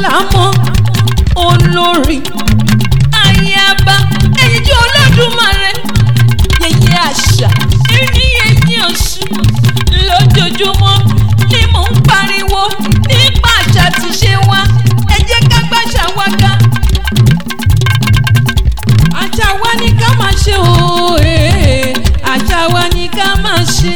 àlámọ́ olórí ayaba èyí tí olódùmarè yẹyẹ àṣà ẹni yẹyẹ ọ̀ṣun lójoojúmọ́ ni mò ń pariwo nípa àṣà tí ṣe wá ẹ jẹ́ ká gbàṣà wá ká àṣà wa ni ká máa ṣe o ee àṣà wa ni ká máa ṣe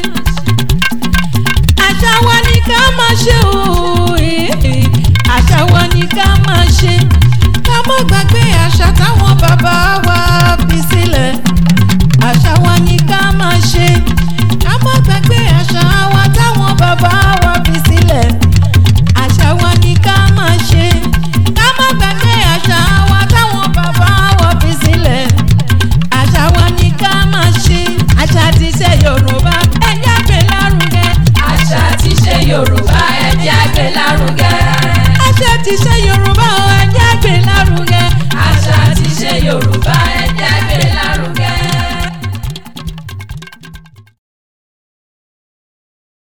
àṣà wa ni ká máa ṣe o ee àṣà wa ni ká máa ṣe ká má gbàgbé àṣà táwọn bàbá wa fi sílẹ̀ àṣà wa ni ká máa ṣe ká má gbàgbé àṣà wa táwọn bàbá wa fi sílẹ̀ àṣà wa ni ká máa ṣe ká má gbàgbé àṣà wa táwọn bàbá wa fi sílẹ̀ àṣà wa ni ká máa ṣe àṣà ti ṣe yorùbá ẹ̀yà gbé lárugẹ. àṣà àti ṣe yorùbá ẹ̀jẹ̀ àgbẹ̀ lárugẹ. àṣà ti ṣe yorùbá ẹ̀yà gbé lárugẹ. àṣà àti ṣe yorùbá